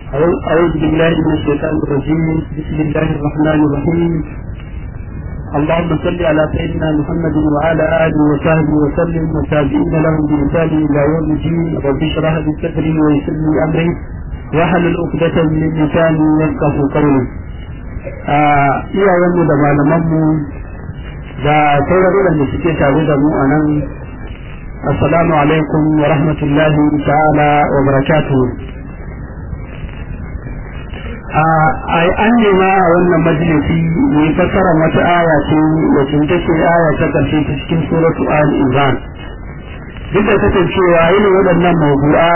أعوذ بالله من الشيطان الرجيم بسم الله الرحمن الرحيم اللهم صل على سيدنا محمد وعلى آله وصحبه وسلم وتابعين لهم بإحسان إلى يوم الدين رب اشرح لي صدري ويسر لي أمري واحلل عقدة من لساني يفقه قولي iyayenmu da malamanmu da sauran waɗanda suke tare da mu a nan assalamu alaikum wa rahmatullahi ta'ala wa barakatuhu an nema a wannan majalisi mai fassara wata aya ce wacce take aya ta karshe ta cikin suratu al imran duk da kasancewa irin waɗannan mawdu'a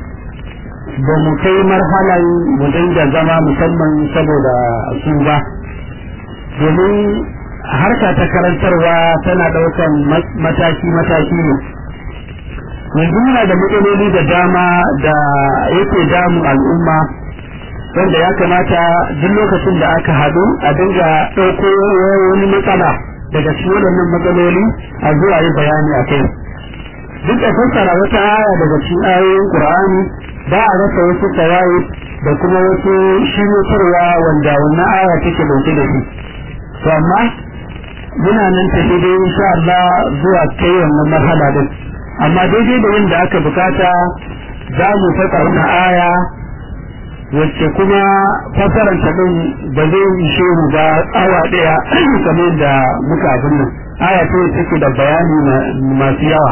ba mu kai marhalan mu dinga zama musamman saboda su ba domin harka ta karantarwa tana ɗaukan mataki-mataki ne yanzu muna da matsaloli da dama da yake damun al'umma wanda ya kamata duk lokacin da aka haɗu a dinga ɗauko wani matsala daga cikin waɗannan matsaloli a zuwa yi bayani a kai duk da fassara wata aya daga cikin ayoyin Qur'ani ba a rasa wasu tawaye da kuma wasu shiryotarwa wanda wannan aya take dauke da shi to amma muna nan tafi dai insha Allah zuwa kai wannan marhala din amma daidai da yadda aka bukata za mu fasa wannan aya wacce kuma fasaranta din ba zai ishe mu ba awa daya kamar da muka abin nan aya ce take da bayani masu yawa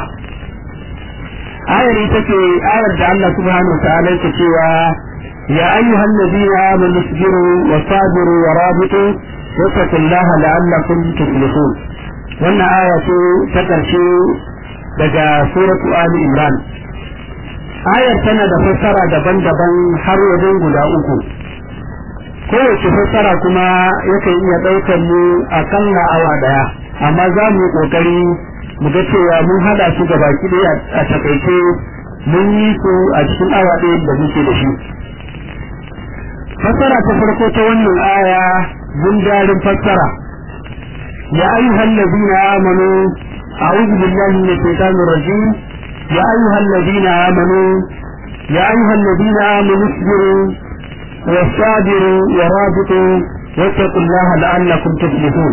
ayar ita ce ayar da Allah subhanahu wa ta'ala yake cewa ya ayyuhal ladina amanu isbiru wa sabiru wa rabitu wattaqullaha la'allakum tuflihun wannan aya ce ta karshe daga suratu ali imran ayar tana da fassara daban-daban har wajen guda uku kowace fassara kuma yakan iya ɗaukar mu akalla awa daya amma za mu yi ƙoƙari mu ga cewa mun hada su ga baki ɗaya a takaice mun yi su a cikin awa ɗaya da muke da shi fassara ta farko ta wannan aya gundarin fassara ya ayyuhal ladina amanu a'udhu billahi minash shaitanir rajim ya ayyuhal ladina amanu ya ayyuhal ladina amanu isbiru wasabiru wa rabitu wattaqullaha la'allakum tuflihun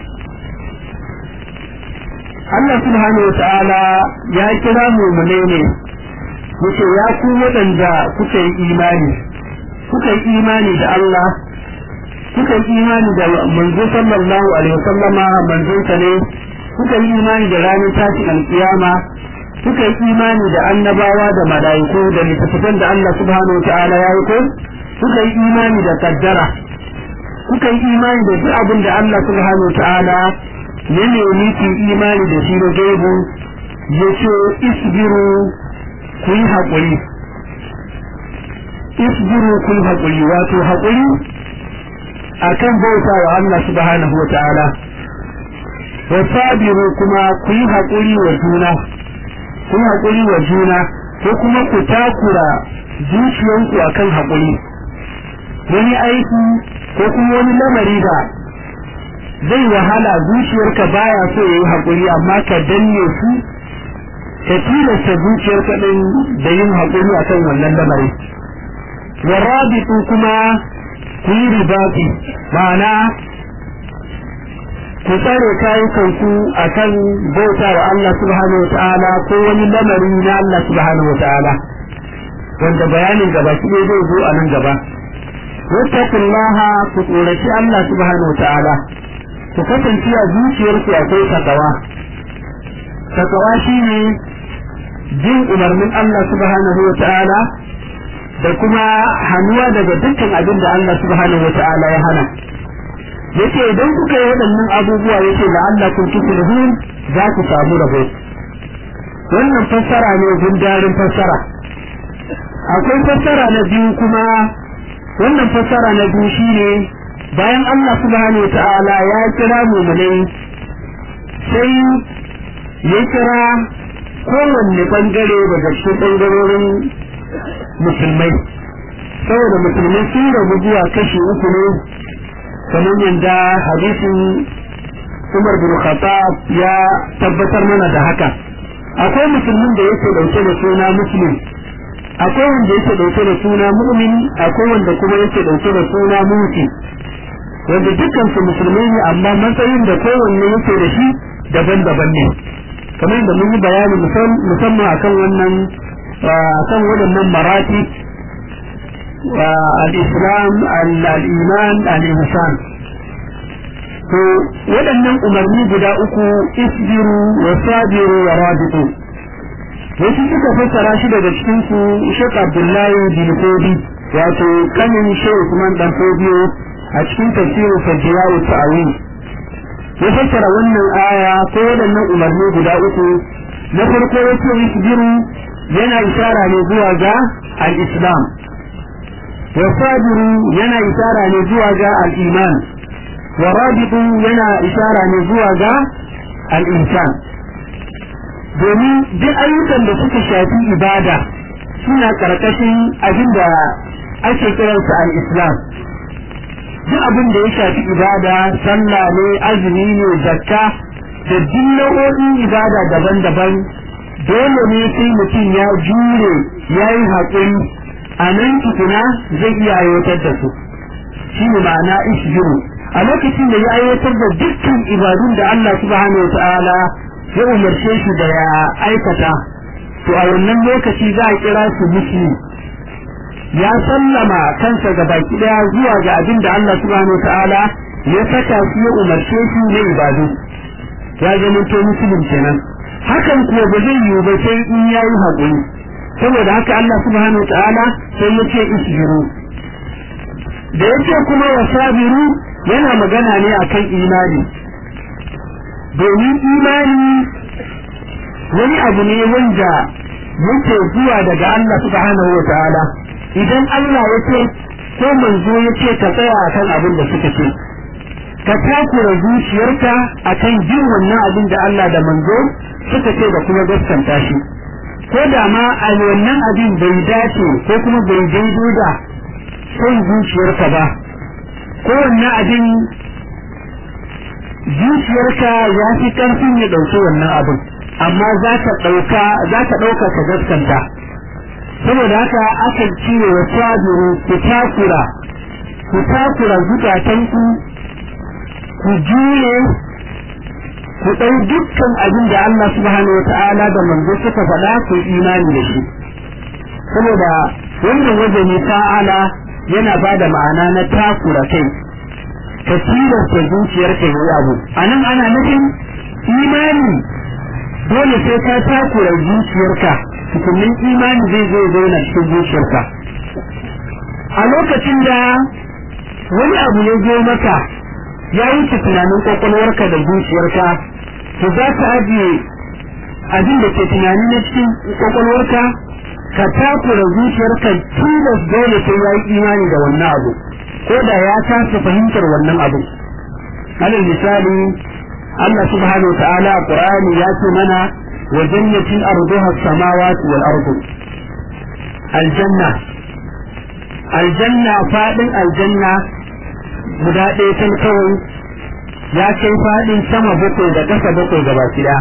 Allah subhanahu wata'ala ya kira mumune ne yace ya ku waɗanda kuka yi imani kuka yi imani da Allah kuka yi imani da manzo sallallahu alaihi wasallama manzon sa ne kuka yi imani da ranar tashin alkiyama kuka yi imani da annabawa da mala'iku da littattafan da Allah subhanahu wata'ala ya yi ko kuka yi imani da kaddara kuka yi imani da duk abin da Allah subhanahu wata'ala ya nemi ki imani da shi na gaibu ya ce isbiru ku yi haƙuri isbiru ku yi haƙuri wato haƙuri a kan bauta wa Allah subhanahu wa ta'ala wa sabiru kuma ku yi haƙuri wa juna ku yi haƙuri wa juna ko kuma ku takura zuciyanku a kan haƙuri wani aiki ko kuma wani lamari da zai wahala zuciyarka baya so yayi hakuri amma ka danne su ka tilasta zuciyarka din da yin hakuri akan wannan lamari warabitu kuma ku yi ribati ma'ana ku tsare kayukanku akan bauta wa Allah subhanahu wa ta'ala ko wani lamari na Allah subhanahu wa ta'ala wanda bayanin gaba shi zai zo a nan gaba wattaqullaha ku tsoraci Allah subhanahu wa ta'ala ku kasance a zuciyarku akwai takawa takawa shine jin umarnin Allah subhanahu wa ta'ala da kuma hannuwa daga dukkan abin da Allah subhanahu wa ta'ala ya hana yace idan kuka yi waɗannan abubuwa yace la'allakum tuflihun za ku samu rabo wannan fassara ne gundarin fassara akwai fassara na biyu kuma wannan fassara na biyu shine bayan Allah subhanahu ta'ala ya kira mu'minai sai ya kira kowanne bangare daga cikin bangarorin musulmai saboda musulmai sun rabu zuwa kashi uku ne kamar yadda hadisin Umar bin Khattab ya tabbatar mana da haka akwai musulmin da yake dauke da suna muslim akwai wanda yake dauke da suna mu'min akwai wanda kuma yake dauke da suna muti wanda dukkan su musulmai ne amma matsayin da kowanne yake da shi daban-daban ne kamar da mun yi bayani musamman akan wannan akan waɗannan marati al-islam al-iman al-ihsan to waɗannan umarni guda uku isbiru wa sabiru wa rabitu wasu suka fassara shi daga cikin su Sheikh Abdullahi bin Fodi wato kanin Sheikh Usman dan Fodiyo a cikin tafsirin Fajjawu Ta'awil ya fassara wannan aya ko waɗannan umarni guda uku na farko yace isbiru yana isara ne zuwa ga al-islam wa sabiru yana isara ne zuwa ga al-iman wa rabitu yana isara ne zuwa ga al-insan domin duk ayyukan da suka shafi ibada suna karkashin abin da ake kiransa al-islam duk abin da ya shafi ibada sallah ne azumi ne zakka da duk nau'o'in ibada daban-daban dole ne sai mutum ya jure ya yi haƙuri a nan tukuna zai iya aiwatar da su shi ne ma'ana ishiru a lokacin da ya aiwatar da dukkan ibadun da Allah subhanahu wa ta'ala ya umarce shi da ya aikata to a wannan lokaci za a kira su muslim ya sallama kansa ga baki daya zuwa ga abin da Allah subhanahu ta'ala ya saka shi ya umarce shi na ibadu ya zama to muslim kenan hakan kuwa ba zai yiwu ba sai in yayi haƙuri saboda haka Allah subhanahu ta'ala sai ya ce isbiru da yake kuma wasabiru yana magana ne akan imani domin imani wani abu ne wanda yake zuwa daga Allah subhanahu wa ta'ala idan Allah ya ce ko manzo ya ce ka tsaya akan abin da suka ce ka takura zuciyarka akan jin wannan abin da Allah da manzo suka ce da kuma gaskanta shi ko da ma a wannan abin bai dace ko kuma bai daidai da son zuciyarka ba ko wannan abin zuciyarka ya fi karfin ya ɗauki wannan abin amma za ka ɗauka za ka ɗauka ka gaskanta saboda haka aka cire wa sabiru ku takura ku takura zukatanku ku jure ku ɗau dukkan abin da Allah subhanahu wata'ala da manzo suka faɗa ku imani da shi saboda wannan wajen fa'ala yana ba da ma'ana na takura kai ka tilasta zuciyarka yi abu a nan ana nufin imani dole sai ka takura zuciyarka tukunin imani zai zo zauna cikin zuciyarka a lokacin da wani abu ya zo maka ya wuce tunanin kwakwalwarka da zuciyarka to za ka ajiye abin da ke tunani na cikin kwakwalwarka ka takura zuciyarka tilas dole sai ya yi imani da wannan abu ko da ya kasa fahimtar wannan abu alal misali Allah subhanahu wa ta'ala a Qur'ani ya ce mana wa jannatin arduha as-samawati wal ardu aljanna aljanna fadin aljanna guda ɗaya tan kawai ya kai fadin sama bakwai da ƙasa bakwai gaba ɗaya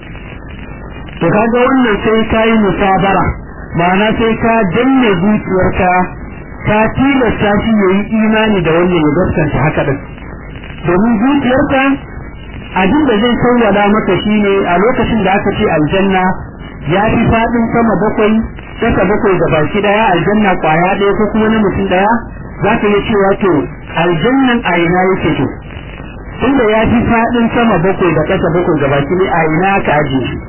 to kaga wannan sai ka yi musabara ma'ana sai ka danne zuciyarka ka tilasta shi ya yi imani da wannan ya gaskanta haka din domin zuciyarka abin da zai sauwala maka shine a lokacin da aka ce aljanna ya fi faɗin sama bakwai ƙasa bakwai da baki daya aljanna kwaya ɗaya ko kuma na mutum daya za ka iya cewa to aljannan a ina yake to tunda ya fi faɗin sama bakwai da ƙasa bakwai da baki ne a ina ka ajiye shi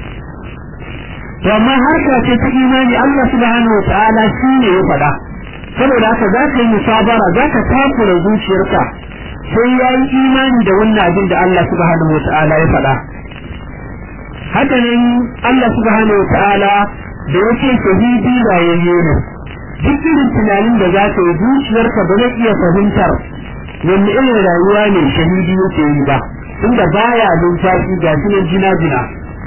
to amma harka ce ta imani Allah subhanahu wa ta'ala shi ne ya faɗa saboda haka za ka yi musabara za ka takura zuciyarka sai ya yi imani da wannan abin da Allah subhanahu wa ta'ala ya faɗa haka nan Allah subhanahu wa ta'ala da yake shahidi rayayye ne duk irin tunanin da za ka yi zuciyarka ba zai iya fahimtar wanne irin rayuwa ne shahidi yake yi ba inda baya numfashi ga shi nan jina jina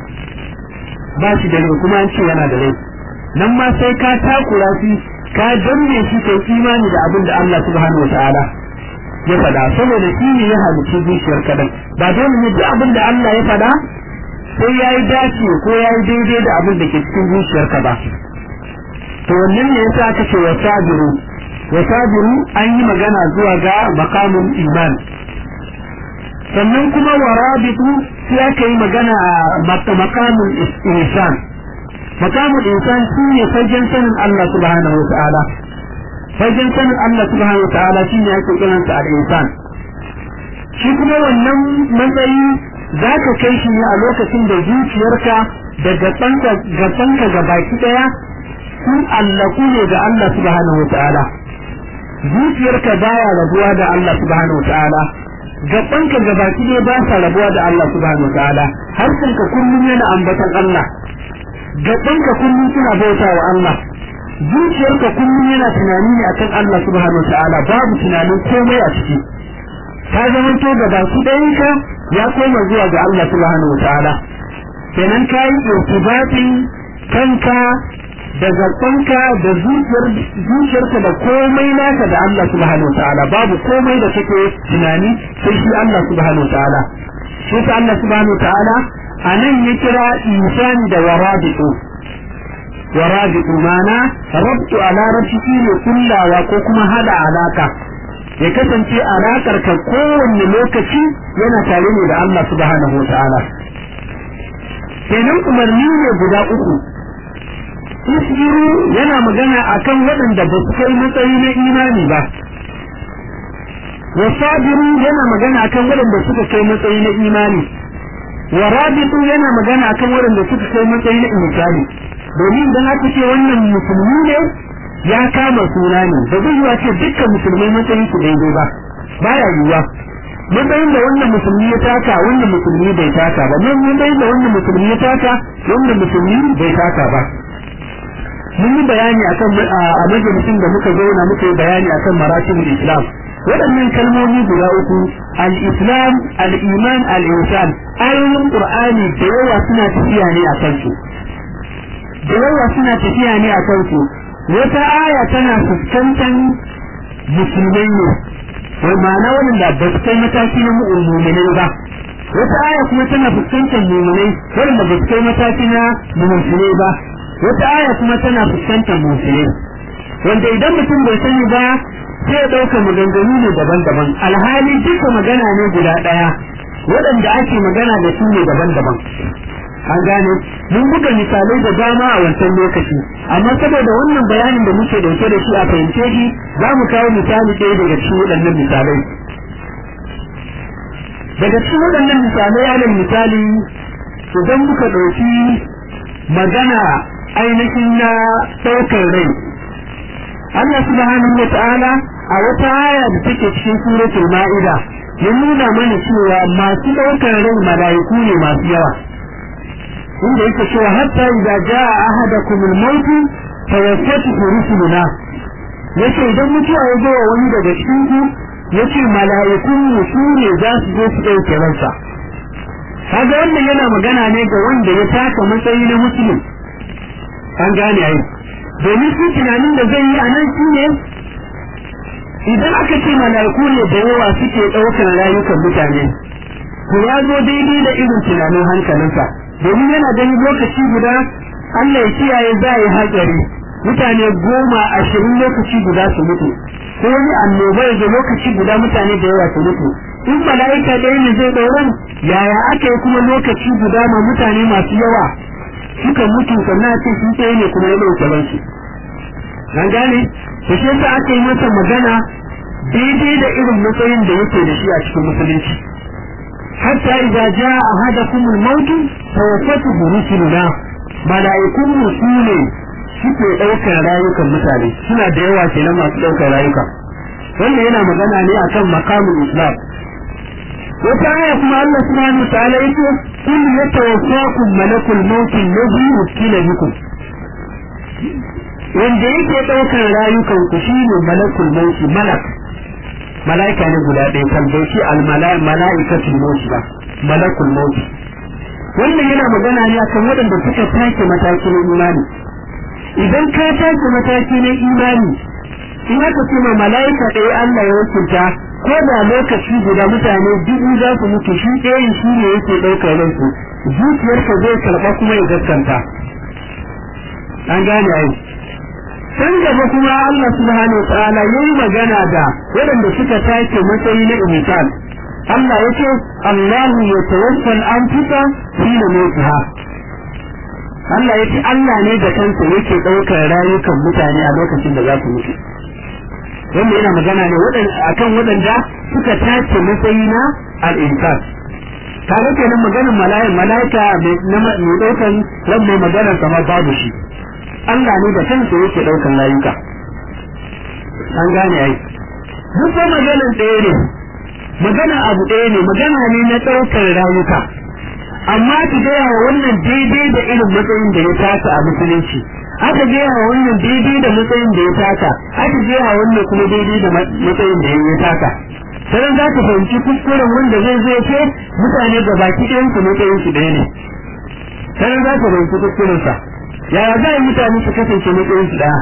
ba shi da rai kuma an ce yana da rai nan ma sai ka takura shi ka danne shi kai imani da abin da Allah subhanahu wataala ya faɗa saboda shi ne ya halicci zuciyar kadan ba dole ne duk abin da Allah ya faɗa sai ya yi dace ko ya yi daidai da abin da ke cikin zuciyarka ba to wannan ne yasa aka ce wasabiru wasabiru an yi magana zuwa ga maqamul iman sannan kuma warabitu sai aka yi magana a maqamul ihsan maqamul ihsan shine fagen sanin Allah subhanahu wa ta'ala fagen sanin Allah subhanahu wa ta'ala shine ake kiransa al-ihsan shi kuma wannan matsayi za ka kai shi ne a lokacin da zuciyarka da gabanka ga baki daya sun allaku ne ga Allah subhanahu wataala zuciyarka baya rabuwa da Allah subhanahu wataala gabanka ga baki daya ba sa rabuwa da Allah subhanahu wataala harshenka kullum yana ambatan Allah gabanka kullum suna bauta wa Allah zuciyarka kullum yana tunani ne akan Allah subhanahu wataala babu tunanin komai a ciki ka zama to da baki ɗayanka ya koma zuwa ga Allah subhanahu wataala kenan ka yi irtibatin kanka da zaɓanka da zuciyarka da komai naka da Allah subhanahu wataala babu komai da kake tunani sai shi Allah subhanahu wataala shi ta Allah subhanahu wataala a nan ya kira insani da warabitu warabitu mana rabtu ala rabti ne kullawa ko kuma hada alaka ya kasance alaƙar ka kowanne lokaci yana tare ne da Allah subhanahu wa ta'ala kenan umarni ne guda uku isbiru yana magana akan waɗanda ba su kai matsayi na imani ba wasabiru yana magana akan waɗanda suka kai matsayi na imani wa rabitu yana magana akan waɗanda suka kai matsayi na insani domin idan aka ce wannan musulmi ne ya kama suna ne ba zai yiwa ce dukkan musulmai matsayin su daidai ba baya yiwuwa matsayin da wannan musulmi ya taka wannan musulmi bai taka ba matsayin da wannan musulmi ya taka wannan musulmi bai taka ba mun yi bayani akan a majalisin da muka zauna muka yi bayani akan maratibul islam waɗannan kalmomi guda uku al-islam al-iman al-insan ayoyin qur'ani da yawa suna tafiya ne a kansu da yawa suna tafiya ne a kansu wata aya tana fuskantar musulmai ne wai ma'ana wanda ba su kai mataki na mu'minai ba wata aya kuma tana fuskantar mu'minai wanda ba su kai mataki na mu'minai ba wata aya kuma tana fuskantar mu'minai wanda idan mutum bai sani ba sai ya ɗauka maganganu ne daban-daban alhali duka magana ne guda ɗaya waɗanda ake magana da su ne daban-daban an gane mun buga misalai da dama a wancan lokaci amma saboda wannan bayanin da muke dauke da shi a fahimce shi za mu kawo misali ɗaya daga cikin waɗannan misalai daga cikin waɗannan misalai alal misali idan muka ɗauki magana ainihin na ɗaukar rai Allah subhanahu wa ta'ala a wata aya da take cikin suratul ma'ida ya nuna mana cewa masu ɗaukar rai mala'iku ne masu yawa inda yake cewa hatta idza jaa ahadakum al-maut tawaffatuhu rusuluna yace idan mutuwa ya zo wani daga cikin ku yace mala'ikun su ne za su zo su dauke ransa kaga wannan yana magana ne ga wanda ya taka matsayi na musulmi an gane ai domin su tunanin da zai yi a nan shine idan aka ce mala'iku ne da yawa suke ɗaukar rayukan mutane to ya zo daidai da irin tunanin hankalinsa domin yana ganin lokaci guda Allah ya kiyaye za yi hatsari mutane goma ashirin lokaci guda su mutu ko wani annoba ya lokaci guda mutane da yawa su mutu in mala'ika ɗaya ne zai ɗauran yaya aka yi kuma lokaci guda ma mutane masu yawa suka mutu sannan ce sun tsaye ne kuma ya ɗauke ransu an gane to shi yasa aka yi masa magana daidai da irin matsayin da yake da shi a cikin musulunci hatta idza jaa ahadakum al-maut tawaffatuhu rusuluna malaikun musule suke daukar rayukan mutane suna da yawa kenan masu daukar rayuka wannan yana magana ne akan maqamul islam wata aya kuma Allah subhanahu wa ta'ala yake in yatawaffakum malakul maut alladhi wukila bikum wanda yake daukar rayukan ku shine malakul maut malak malaika ne guda ɗaya kan bai ce al-mala'ikatul maut ba malakul maut wannan yana magana ne akan waɗanda suka take mataki na imani idan ka take mataki na imani in aka ce ma mala'ika ɗaya Allah ya wakilta ko da lokaci guda mutane dubu za su mutu shi ɗayan shi ne yake ɗaukar ransu zuciyarka zai karɓa kuma ya gaskanta an gane ai can gaba kuma Allah subhanahu ta'ala yayi magana da waɗanda suka take matsayi na imitan Allah yake Allahu yatawaffa al-anfusa hina mautaha Allah yake Allah ne da kansa yake ɗaukar rayukan mutane a lokacin da za su mutu wanda yana magana ne akan waɗanda suka tace matsayi na al-insan kaga kenan maganar mala'ika mala'ika mai ɗaukan ran mai maganar sama babu shi Allah ne da kansa yake ɗaukan layuka an gane ai duk ko maganar ɗaya ne magana abu ɗaya ne magana ne na ɗaukar rayuka amma ki gaya wa wannan daidai da irin matsayin da ya taka a musulunci aka gaya wa wannan daidai da matsayin da ya taka aka gaya wa wannan kuma daidai da matsayin da ya taka sai za ka fahimci kuskuren wanda zai zo ce mutane da baki ɗayan su matsayin su ɗaya ne sai za ka fahimci kuskuren sa yaya za a mutane su kasance matsayin su ɗaya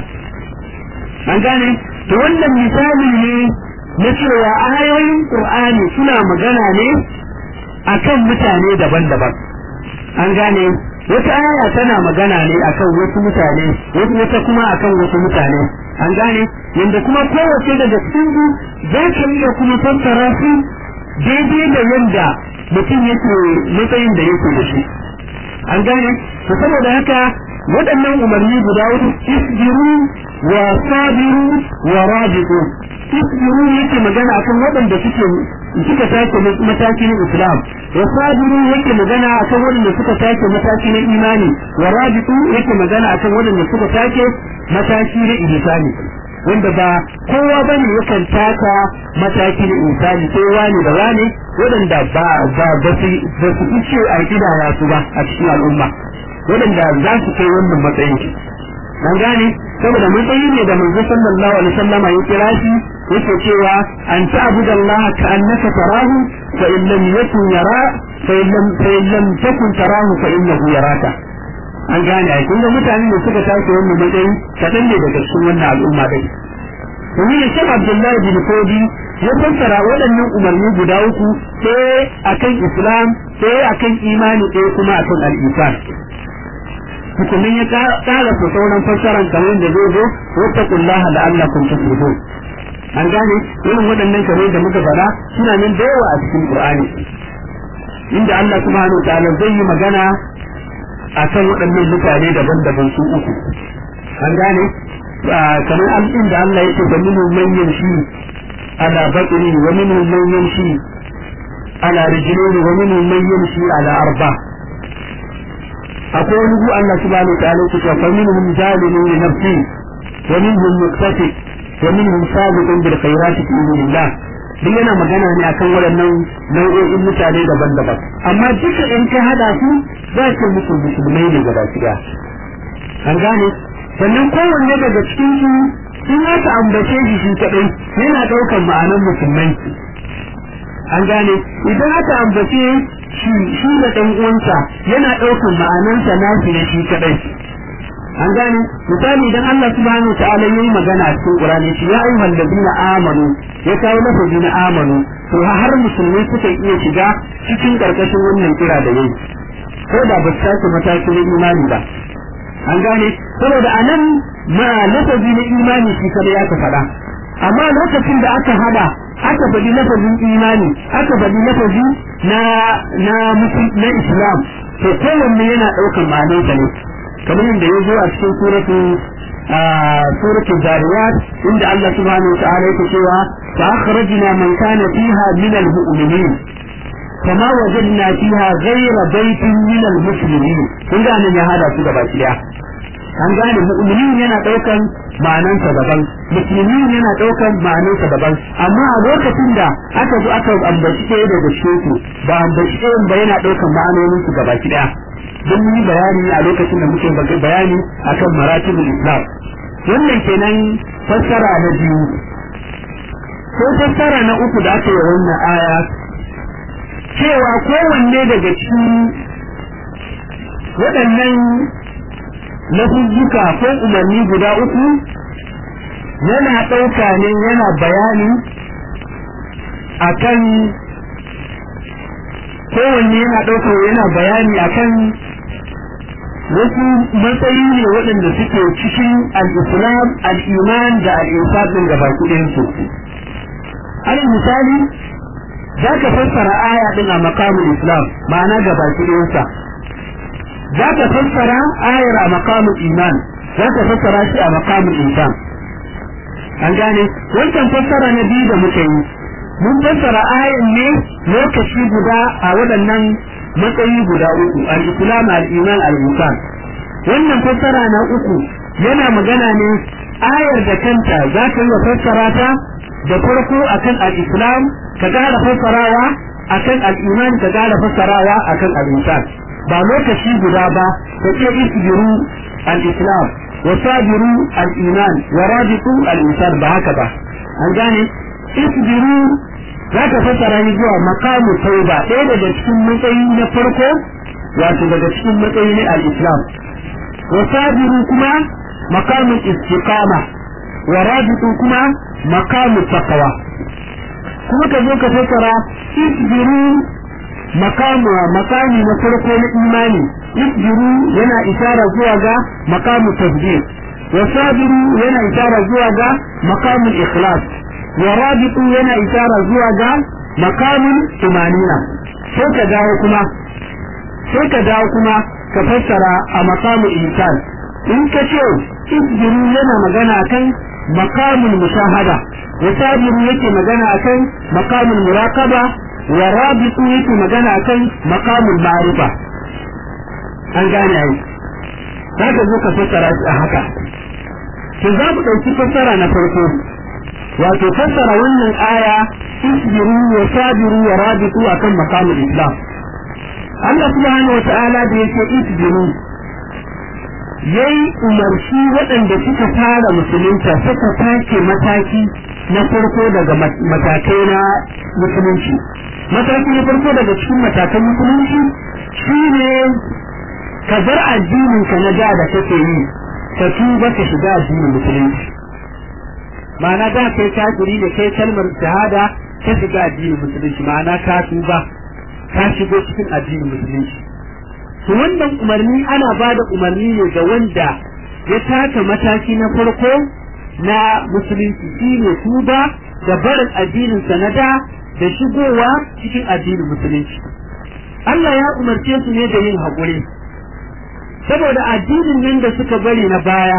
an gane to wannan misali ne na cewa ayoyin qur'ani suna magana ne akan mutane daban-daban an gane wata aya tana magana ne akan wasu mutane wasu wata kuma akan wasu mutane an gane yanda kuma kowace daga cikin su za ka iya kuma fassara su daidai da yanda mutum yake matsayin da yake da shi an gane to saboda haka waɗannan umarni guda hudu isbiru wa sabiru wa rabitu isbiru yake magana akan waɗanda suke suka take matakin islam wa sabiru yake magana akan waɗanda suka take mataki na imani wa rabitu yake magana akan waɗanda suka take mataki na ihsani wanda ba kowa bane yakan taka mataki na ihsani sai wani da wani waɗanda ba ba ba su ba su fice a kidaya su ba a cikin al'umma waɗanda za su kai wannan matsayin an gane saboda matsayi ne da manzo sallallahu alaihi wasallam ya kira shi yake cewa an ta'budu Allah ka annaka tarahu fa in lam yakun yara fa in lam fa in lam takun tarahu fa innahu yaraka an gane ai kun ga mutanen da suka tashi wannan matsayi kadan ne daga cikin wannan al'umma dai domin ya shek Abdullahi bin Kodi ya fassara waɗannan umarni guda uku sai akan Islam sai akan imani sai kuma akan al-Iman hukumin ya kara su sauran fassaran kamar da zai zo wata kullaha da Allah kun tafidun an gane irin waɗannan kamar da muka fara suna nan da yawa a cikin Qur'ani inda Allah subhanahu ta'ala zai yi magana akan waɗannan mutane daban-daban su uku an gane kamar an inda Allah yake da minhu man yamshi ala batni wa minhu man yamshi ala rijlaini wa minhu man yamshi ala arba' akwai wani gu Allah subhanahu wa ta'ala yake fa minhum zalimun li nafsi wa minhum muqtasid wa minhum sabiqun bil khairati bi idhnillah duk yana magana ne akan waɗannan nau'o'in mutane daban-daban amma duka in ka hada su za ka musu musulmai ne gaba ɗaya an gane sannan kowanne daga cikin su sun aka ambace shi shi kadai yana ɗaukar ma'anar musulmai an gane idan aka ambace shi shi da dan uwansa yana daukan ma'anansa nashi ne shi kadai an gane misali idan Allah subhanahu ta'ala yayi magana a cikin Qur'ani shi ya ayyuhal ladina amanu ya kawo lafazi na amanu to har musulmai suka iya shiga cikin karkashin wannan kira da yayi ko da ba su matakin imani ba an gane saboda anan ma lafazi na imani shi kada ya ka faɗa amma lokacin da aka hada aka faɗi lafazin imani aka faɗi lafazi na na na islam to kowanne yana ɗaukar ma'anarsa ne kamar yadda ya zo a cikin suratu suratu zariyat inda Allah subhanahu wa ta'ala yake cewa fa akhrajna man kana fiha min al-mu'minin kama wajadna fiha ghayra baitin min al-muslimin kun ga nan ya hada su gaba ɗaya an gane mu'minin yana daukan ma'anansa daban musulmin yana daukan ma'anansa daban amma a lokacin da aka zo aka ambaci ɗaya daga cikin su ba ambaci ɗayan ba yana daukan ma'anonin su gaba ɗaya don yi bayani a lokacin da muke bayani akan maratibul islam wannan kenan fassara na biyu ko fassara na uku da aka yi wannan aya cewa kowanne daga cikin waɗannan lafuzzuka ko umarni guda uku yana ɗauka ne yana bayani akan kowanne yana ɗauka yana bayani akan wasu matsayi ne waɗanda suke cikin al-islam al-iman da al-insaf din gaba ɗayan su alal misali za ka fassara aya din a makamin islam ma'ana gaba ɗayan sa za ka fassara ayar a makamin iman za ka fassara shi a makamin insan an gane wancan fassara na biyu da muka yi mun fassara ayan ne lokaci guda a waɗannan matsayi guda uku al-islam al-iman al-insan wannan fassara na uku yana magana ne ayar da kanta za ka yi fassara ta da farko akan al-islam ka gara fassarawa akan al-iman ka gara fassarawa akan al-insan ba lokaci guda ba ka ce isbiru al-islam wa sabiru al-iman wa rabitu al-insan ba haka ba an gane isbiru za ka fassara ni zuwa makamu tauba ɗaya daga cikin matsayi na farko wato daga cikin matsayi na al-islam wa sabiru kuma makamu istiqama wa rabitu kuma makamu taqwa kuma ka zo ka fassara isbiru makamu makami na farko na imani isbiru yana isara zuwa ga makamu tasbih wa sabiru yana isara zuwa ga makamu ikhlas wa rabitu yana isara zuwa ga makamin tumanina sai ka dawo kuma sai ka dawo kuma ka fassara a makamin insan in ka ce isbiru yana magana akan makamin mushahada wa sabiru yake magana akan makamin muraqaba wa rabitu yake magana akan makamin ma'rifa an gane ai za ka zo ka fassara shi a haka to za mu ɗauki fassara na farko wato fassara wannan aya isbiru wa sabiru wa rabitu akan maqamul islam Allah subhanahu wa ta'ala da yake isbiru yayi umarci waɗanda suka fara musulunta suka take mataki na farko daga matakai na musulunci mataki na farko daga cikin matakan musulunci shine ka bar addinin ka na da da kake yi ka tuba ka shiga addinin musulunci ma'ana da kai kafiri da kai kalmar shahada ka shiga addinin musulunci ma'ana ka tuba ka shigo cikin addinin musulunci to wannan umarni ana ba da umarni ne ga wanda ya taka mataki na farko na musulunci shine tuba da barin addinin sanada da shigowa cikin addinin musulunci Allah ya umarce su ne da yin haƙuri saboda addinin nan da suka bari na baya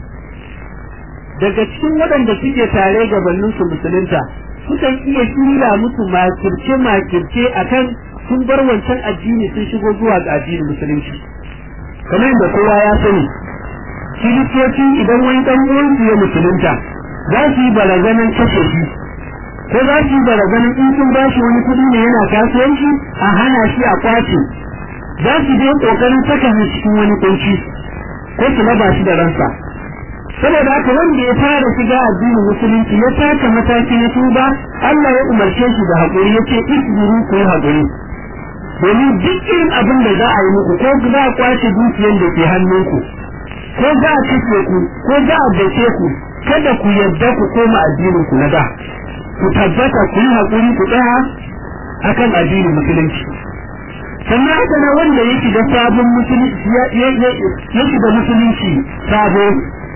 daga cikin waɗanda suke tare gabanin su musulunta sukan iya shirya musu makirce makirce akan sun bar wancan addini sun shigo zuwa ga addinin musulunci kamar yadda kowa ya sani kiristoci idan wani ɗan uwansu ya musulunta za su yi barazanan kashe shi ko za su yi barazanan in sun ba shi wani kuɗi ne yana kasuwanci a hana shi a kwace za su je ƙoƙarin saka shi cikin wani kunci ko su raba shi da ransa saboda haka wanda ya fara shiga addinin musulunci ya taka mataki na tuba Allah ya umarce shi da haƙuri ya ce isbiru ku yi haƙuri domin duk irin abin da za a yi muku ko za a kwace dukiyar da ke hannunku ko za a kashe ku ko za a dace ku kada ku yarda ku koma addinin ku na da ku tabbata ku yi haƙuri ku tsaya akan addinin musulunci sannan haka na wanda ya shiga sabon musulunci ya shiga musulunci sabo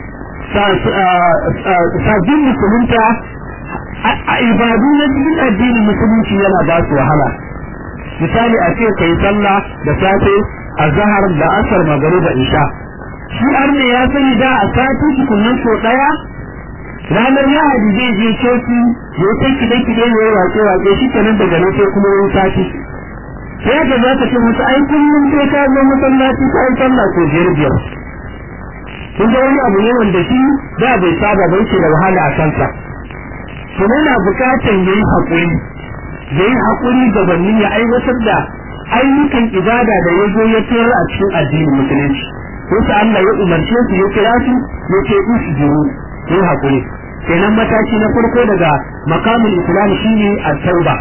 sabbin musulunta a ibadu na cikin addinin musulunci yana ba su wahala misali a ce kai sallah da safe a zahar da asar magari da isha shi arne ya sani da a sati tukunan so daya ranar lahadi zai je coci ya kai kide kide ya yi wake wake shi kenan daga nan sai kuma wani sati sai haka za ka ce musu ai kullum sai ka zo masallaci ka yi sallah ko biyar biyar kun ga wani abu ne wanda shi da bai saba bai ce da wahala a kansa to yana bukatar yayi hakuri yayi hakuri gabanin ya aiwatar da ayyukan ibada da ya zo ya tsira a cikin addinin musulunci wasu Allah ya umarce su ya kira su ya ce usjuru yayi hakuri kenan mataki na farko daga makamin islam shine at-tauba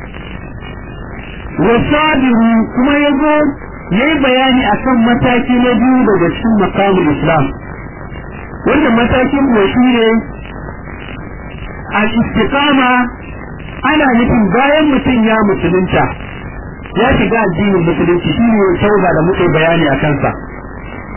wasabiru kuma yazo yayi bayani akan mataki na biyu daga cikin makamin islam wannan matakin kuwa shi ne a istiqama ana nufin bayan mutum ya musulunta ya shiga addinin musulunci shi ne tauba da muke bayani a kansa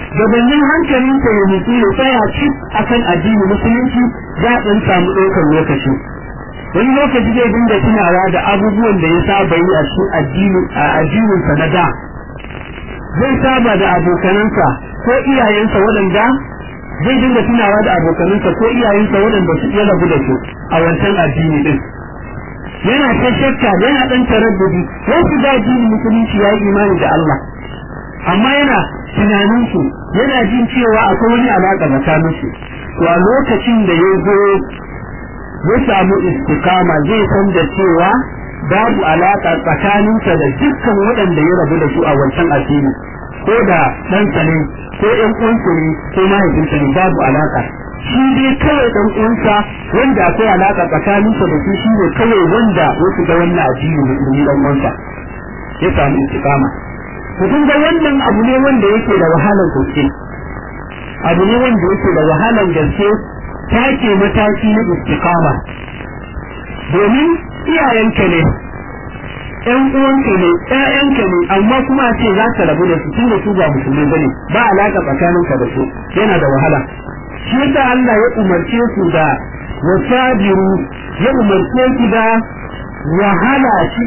gabanin hankalinsa ya nutsu ya tsaya cik akan addini musulunci za a samu ɗaukar lokaci wani lokaci zai dinga tunawa da abubuwan da ya saba yi a cikin addini a addininsa na da zai saba da abokanansa ko iyayensa waɗanda zai dinga tunawa da abokanansa ko iyayensa waɗanda su iya rabu da su a wancan addini din yana ta shakka yana ɗan taraddudi wasu da addini musulunci ya yi imani da Allah amma yana tunanin su yana jin cewa akwai wani alaƙa tsakanin su to a lokacin da ya zo ya samu istikama zai san da cewa babu alaƙa tsakaninsa da dukkan waɗanda ya rabu da su a wancan addini ko da ɗansa ne ko ƴan uwansa ne ko mahaifinsa ne babu alaƙa shi dai kawai ɗan uwansa wanda akwai alaƙa tsakaninsa da su shi ne kawai wanda wasu ga wannan addini musulmi ɗan uwansa ya samu istikama to kun ga wannan abu ne wanda yake da wahalar gaske abu ne wanda yake da wahalar gaske take mataki na istikama domin iyayenka ne ƴan uwanka ne ƴaƴanka ne amma kuma ce za ka rabu da su tunda su ba musulmai bane ba alaka tsakaninka da su yana da wahala shi yasa Allah ya umarce su da wasabiru ya umarce su da wahala shi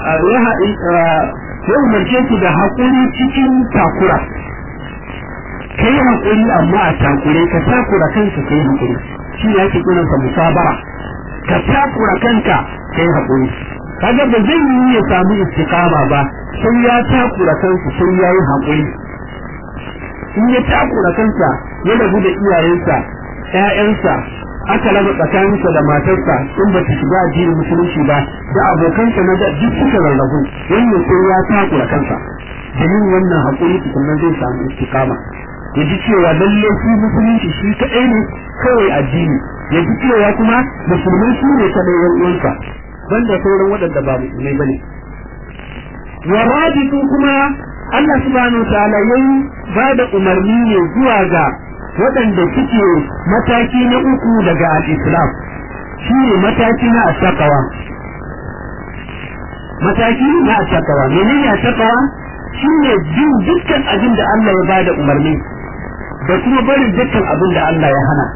ya umarce su da haƙuri cikin takura kai haƙuri amma a takure ka takura kanka kai haƙuri shi ne ake kiransa musabara ka takura kanka kai haƙuri kaga ba zai yi ya samu istiqama ba sai ya takura kansa sai ya yi haƙuri in ya takura kansa ya rabu da iyayensa ƴaƴansa aka raba tsakaninsa da matarsa in ba ta shiga addinin musulunci ba da abokansa na da duk suka rarrabu wannan sai ya takura kansa domin wannan haƙuri tukunnan zai samu istiqama ya ji cewa lalle shi musulunci shi kaɗai ne kawai addini ya ji cewa kuma musulmai su ne kaɗai yan uwansa banda sauran waɗanda ba musulmai bane wa rabitu kuma Allah subhanahu ta'ala yayi ba da umarni ne zuwa ga waɗanda suke mataki na uku daga al-Islam shine mataki na at-taqwa mataki na at-taqwa menene at-taqwa shine bin dukkan abin da Allah ya bada umarni da kuma barin dukkan abin da Allah ya hana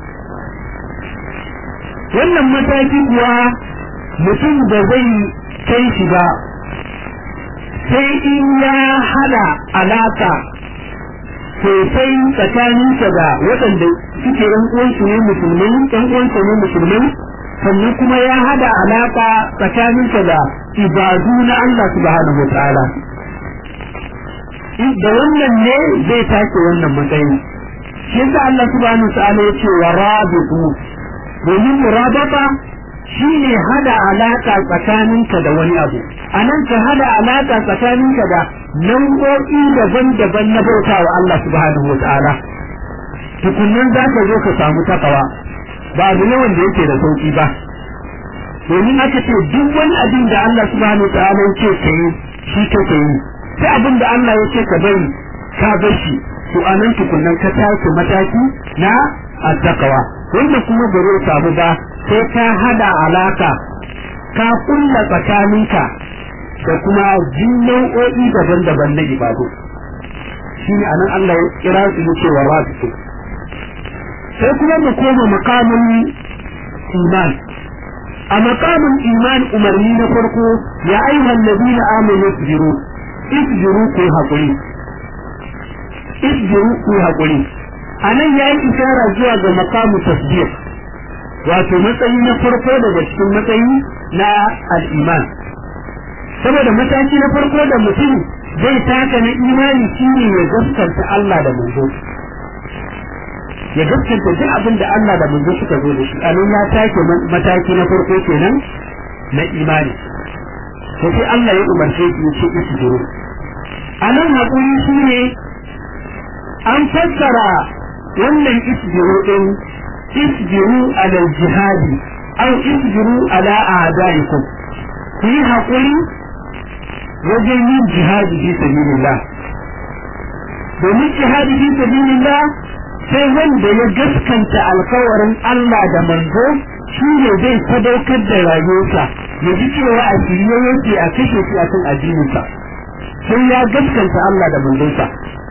wannan mataki kuwa mutum da zai kai shi ba sai in ya hada alaka sosai tsakaninsa da waɗanda suke ɗan uwansu ne musulmai ɗan uwansa ne musulmai sannan kuma ya hada alaka tsakaninsa da ibadu na Allah subhanahu wa ta'ala da wannan ne zai take wannan matsayi shi yasa Allah subhanahu wa ta'ala ya ce wa rabitu domin murabata shine hada alaka tsakaninka da wani abu anan ka hada alaka tsakaninka da nau'o'i daban-daban na bautawa Allah subhanahu wa ta'ala tukunnan za ka zo ka samu takawa ba abu ne wanda yake da sauki ba domin aka ce duk wani abin da Allah subhanahu wa ta'ala yake ka yi shi kake yi sai abin da Allah yake ka bari ka bar shi to anan tukunnan ka tashi mataki na attaqwa wanda kuma ba zai samu ba sai ka hada alaka ka kulla tsakaninka da kuma jin nau'o'i daban-daban na ibadu shi ne anan Allah ya kira su da cewa rasu sai kuma mu koma makamin iman a makamin iman umarni na farko ya ayyuhan ladina amanu isbiru isbiru ku hakuri isbiru ku hakuri anan yayi isara zuwa ga makamu tasbih wato matsayi na farko daga cikin matsayi na al-iman saboda mataki na farko da mutum zai taka na imani shine ya gaskanta Allah da manzo ya gaskanta duk abin da Allah da manzo suka zo da shi anan ya take mataki na farko kenan na imani to sai Allah ya umarce shi ya ce isbiru anan hakuri shine an fassara wannan isbiru din isbiru ala jihadi aw isbiru ala a'daikum ku yi haƙuri wajen yin jihadi fi sabilillah domin jihadi fi sabilillah sai wanda ya gaskanta alkawarin Allah da manzo shi ne zai sadaukar da rayuwarsa ya ji cewa a shirye yake a kashe shi a kan addininsa sai ya gaskanta Allah da manzonsa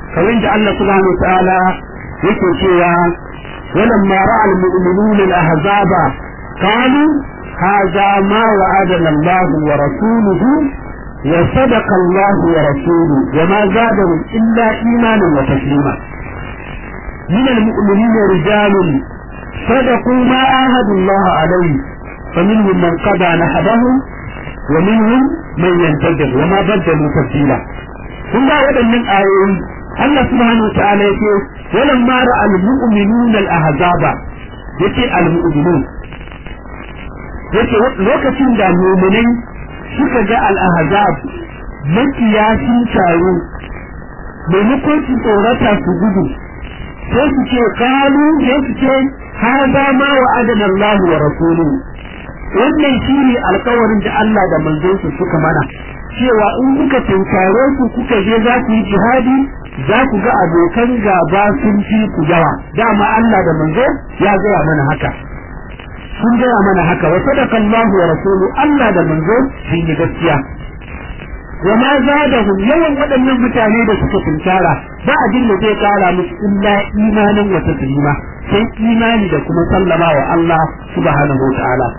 kamar da Allah subhanahu wa ta'ala yake cewa ولما راى المؤمنون الاحزاب قالوا هذا ما وعدنا الله ورسوله وصدق الله ورسوله وما زادهم الا ايمانا وتسليما من المؤمنين رجال صدقوا ما عاهدوا الله عليه فمنهم من قضى نحبهم ومنهم من ينتظر وما بدلوا تبديلا kun ga waɗannan ayoyi Allah subhanahu wa ta'ala yake walan ma ra al mu'minun al ahzaba yake al mu'minun yake lokacin da mu'minai suka ga al ahzab makiya sun taru maimakon su tsorata su gudu sai su ce kalu sai su ce hada ma wa adana Allah wa rasuluhu wannan shine alkawarin da Allah da manzonsa suka mana cewa in kuka tunkare su kuka je za ku yi jihadi za ku ga abokan gaba sun fi ku yawa dama Allah da manzo ya gaya mana haka sun gaya mana haka wa sadaqa Allah wa rasuluhu Allah da manzo sun yi gaskiya wa ma zadahum yawan waɗannan mutane da suka tunkara ba abin da zai kara musu illa imanin wa taslima sai imani da kuma sallama wa Allah subhanahu wa ta'ala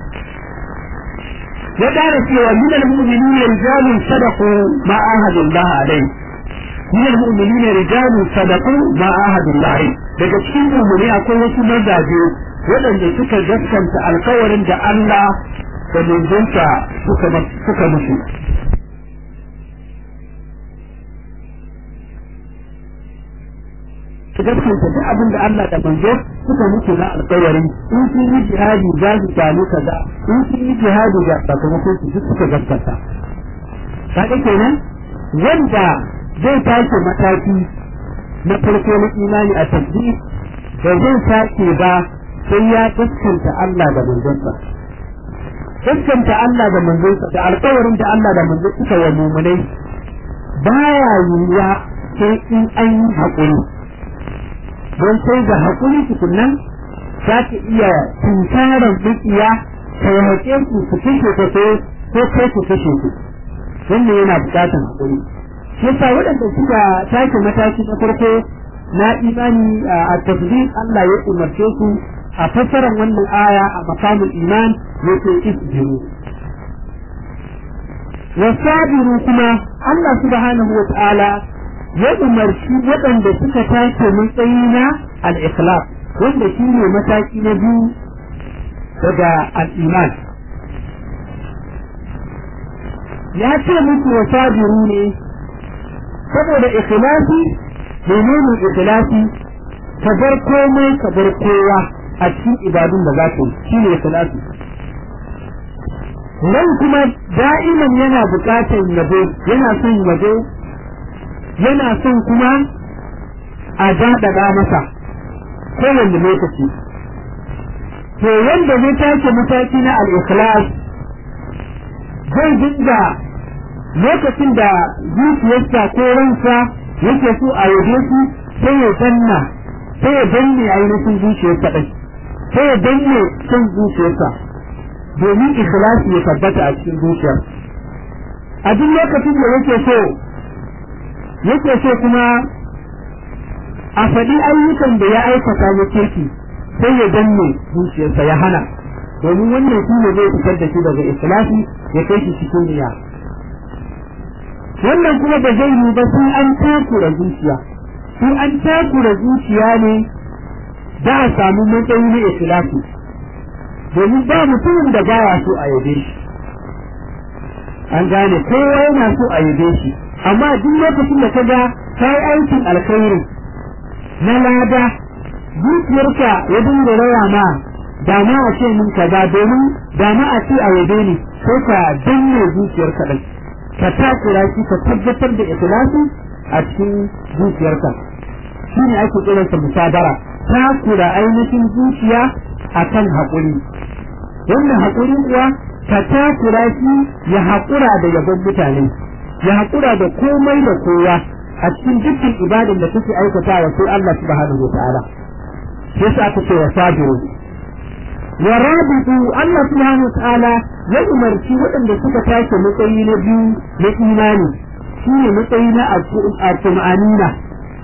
ya ƙara cewa min al-mu'minina rijalun sadaqu ma ahadu Allah alai min al-mu'minina rijalun sadaqu ma ahadu Allah alai daga cikin mu'mini akwai wasu mazaje waɗanda suka gaskanta alkawarin da Allah da manzonsa suka suka musu su gaskanta duk abin da Allah da manzo suka mutu na alƙawari in sun yi jihadi za su samu kaza in sun yi jihadi ga sakamakon su duk suka gaskata kaga kenan wanda zai tashi mataki na farko na imani a tasbih da zai sake ba sai ya gaskanta Allah da manzonsa gaskanta Allah da manzonsa da alƙawarin da Allah da manzo suka wa mumunai baya yiwuwa sai in an yi haƙuri don sai da haƙuri tukunan za ka iya tunkarar dukiya ka yaƙe su su kashe ka ko ko kai ku kashe su wannan yana buƙatar haƙuri shi yasa waɗanda suka take mataki na farko na imani a tasbih Allah ya umarce su a fassarar wannan aya a makamul iman yake isbiru wasabiru kuma Allah subhanahu wa ta'ala ya umarci waɗanda suka tace matsayi na al-ikhlas wanda shi ne mataki na biyu daga al-iman ya ce musu wa sabiru ne saboda ikhlasi menene ikhlasi ka bar komai ka bar kowa a cikin ibadun da za ka yi shine ikhlasi nan kuma da'iman yana buƙatar yabo yana son yabo yana son kuma a daɗaɗa masa kowanne lokaci to wanda zai take mataki na al-ikhlas zai dinga lokacin da zuciyarsa ko ransa yake so a yabe su sai ya danna sai ya danne ainihin zuciyarsa ɗin sai ya danne son zuciyarsa domin ikhlasi ya tabbata a cikin zuciyar a duk lokacin da yake so yake so kuma a faɗi ayyukan da ya aikata na kirki sai ya danne zuciyarsa ya hana domin wannan shi ne zai fitar da shi daga ikhlasi ya kai shi cikin riya wannan kuma ba zai yi ba sai an takura zuciya sai an takura zuciya ne za a samu matsayi na ikhlasi domin ba mutumin da baya so a yabe shi an gane kowa yana so a yabe shi amma duk lokacin da ka ga ka yi aikin alkhairi na lada zuciyarka ya dinga raya ma da ma a ce min kaza domin da ma a ce a yabe ni sai ka danne zuciyarka ɗin ka takura shi ka tabbatar da ikhlasi a cikin zuciyarka shi ne ake kiransa musabara takura ainihin zuciya akan haƙuri wannan haƙuri kuwa ka takura shi ya haƙura da yabon mutane ya haƙura da komai da kowa a cikin dukkan ibadan da kake aikatawa sai Allah subhanahu wa ta'ala sai sa aka ce wa sabiru wa rabitu Allah subhanahu wa ta'ala ya umarci waɗanda suka tashi matsayi na biyu na imani shi ne matsayi na al-tumanina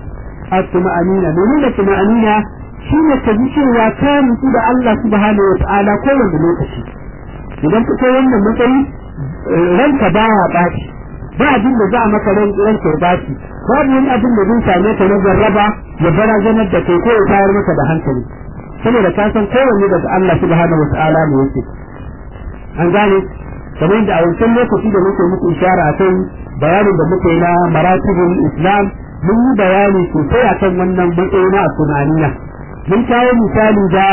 at-tuma'anina menene tuma'anina shine ka ji cewa ka nutsu da Allah subhanahu wa ta'ala kowanne lokaci idan ka kai wannan matsayi ranka baya ɓaci ba abin da za a maka ran ranka ya ɓaci babu wani abin da zai same ka na jarraba ya barazanar da kai ko ya tayar maka da hankali saboda ka san kowanne daga Allah subhanahu wa ta'ala ne yake an gane kamar da a wancan lokaci da muke muku ishara akan bayanin da muke na maratibul islam mun yi bayani sosai akan wannan matsayi na tunaniya mun kawo misali da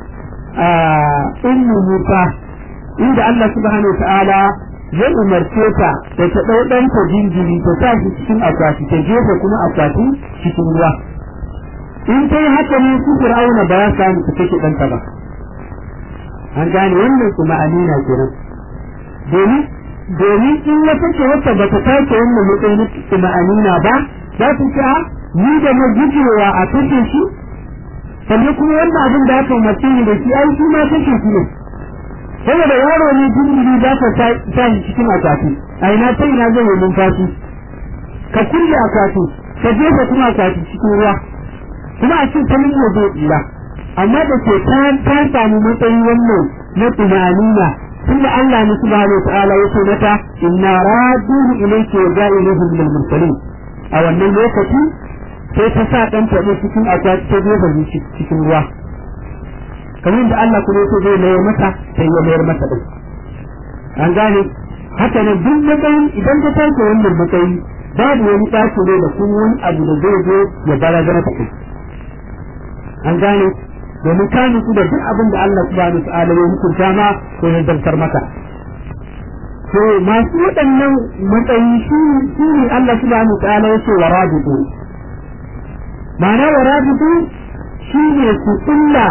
ummu musa inda Allah subhanahu wa ta'ala ya umarce ta da ta ɗau ɗanta jinjiri ta sa shi cikin akwati ta jefa kuma akwati cikin ruwa in ta yi haka ne su fir'auna ba ya samu ta kashe ɗanta ba an gane wannan kuma amina kenan domin domin in ya kace wata ba ta take wannan matsayin kuma amina ba za ta ce ni da na gujewa a kashe shi sannan kuma wannan abin da aka umarce ni da shi ai shi ma kashe shi ne saboda yaro ne jinjiri za ka sa shi cikin akwati a ina ta ina zai yi numfashi ka kulle akwati ka jefa kuma akwati cikin ruwa kuma a cikin sanin ya zai tsira amma da ke ta ta samu matsayi wannan na tunanina tunda Allah ne subhanahu wa ta'ala ya ce mata inna raduhu ilayki wa ja'iluhu min al-mursalin a wannan lokaci sai ta sa dan ta cikin akwati ta jefa shi cikin ruwa kamar da Allah kuma yake zai mayar mata sai ya mayar mata din an gane haka ne duk matsayin idan ka tace wannan matsayi babu wani tashi ne da kuma wani abu da zai zo ya barazana ta kai an gane domin ka nutsu da duk abin da Allah subhanahu wa ta'ala ya hukunta ma ko ya zartar maka to masu waɗannan matsayi shi ne Allah subhanahu wa ta'ala ya ce wa rabitu ma'ana wa rabitu shi ne su kulla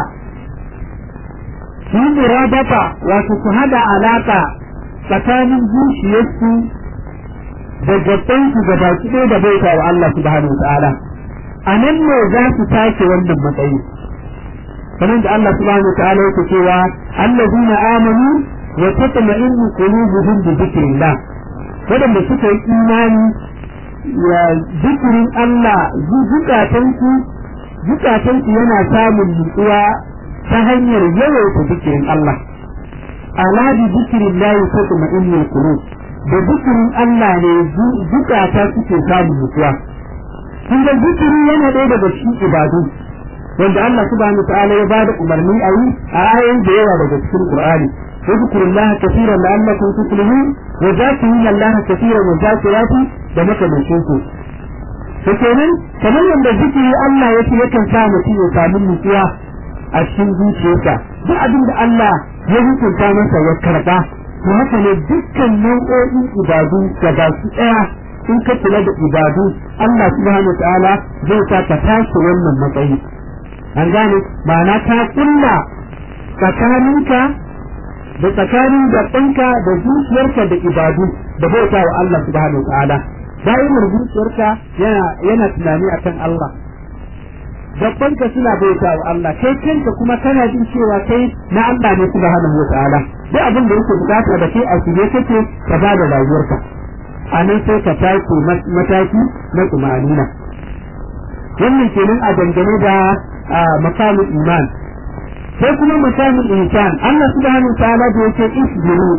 su murabata wato su hada alaka tsakanin zuciyarsu da gabansu da baki ɗaya da bauta wa Allah subhanahu wa ta'ala a nan ne za su take wannan matsayi kamar da Allah subhanahu wa ta'ala yake cewa allazina amanu wa tatma'innu qulubuhum bi dhikrillah wadanda suka yi imani ya zikirin Allah zukatansu zukatansu yana samun nutsuwa ta hanyar yawaita zikirin Allah ala bi dhikrillah tatma'innu qulub da zikirin Allah ne zukata suke samun nutsuwa kun ga zikiri yana ɗaya daga cikin ibadu wanda Allah subhanahu ta'ala ya bada umarni a yi a ayoyi da yawa daga cikin Qur'ani اذكروا الله كثيرا لعلكم تفلحون وذاكرين الله كثيرا والذاكرات da makamancin su to kenan kamar yadda zikiri Allah ya ce yakan sa mutum ya samu nutsuwa a cikin zuciyarsa duk abin da Allah ya hukunta masa ya karba to haka ne dukkan nau'o'in ibadu da ba su tsaya in ka kula da ibadu Allah subhanahu ta'ala zai sa ka tashi wannan matsayi an gane ma'ana ta kulla tsakaninka da tsakanin gabanka da zuciyarka da ibadu da bauta wa Allah subhanahu ta'ala da'imar zuciyarka yana yana tunani akan Allah gabanka suna bauta wa Allah kai kanka kuma kana jin cewa kai na Allah ne subhanahu wa ta'ala duk abin da yake bukata da kai a shirye kake ka ba da rayuwarka a nan sai ka tashi mataki na tsumanina wannan kenan a dangane da makamin iman sai kuma makamin insan Allah subhanahu ta'ala da yake isbiru